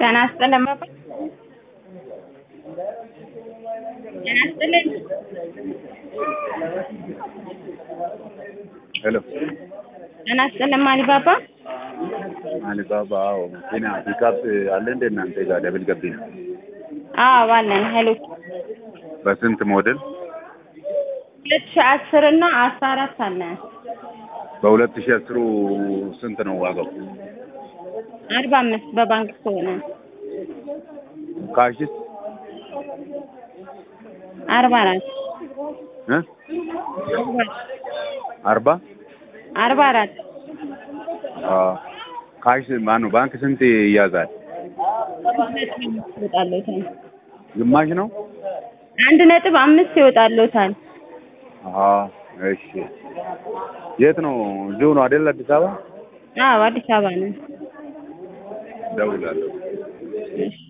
ጤና ይስጥልን ባባ ጤና ይስጥልን ሄሎ ጤና ይስጥልን ማሊ ባባ አሊባባ አዎ መኪና ፒካፕ አለ እንደ እናንተ ጋር ደብል ገቢ ነው አዎ አለን ሄሎ በስንት ሞዴል ሁለት ሺህ አስር እና አስራ አራት አለን በሁለት ሺህ አስሩ ስንት ነው ዋጋው አርባ አምስት በባንክ ከሆነ ካሽስ አርባ አራት እ አርባ አርባ አራት አዎ ካሽ ማነው ባንክ ስንት ይያዛል ይወጣልዎታል ግማሽ ነው አንድ ነጥብ አምስት ይወጣልዎታል አዎ እሺ የት ነው እዚሁ ነው አይደል አዲስ አበባ አዎ አዲስ አበባ ነን እደውላለሁ እሺ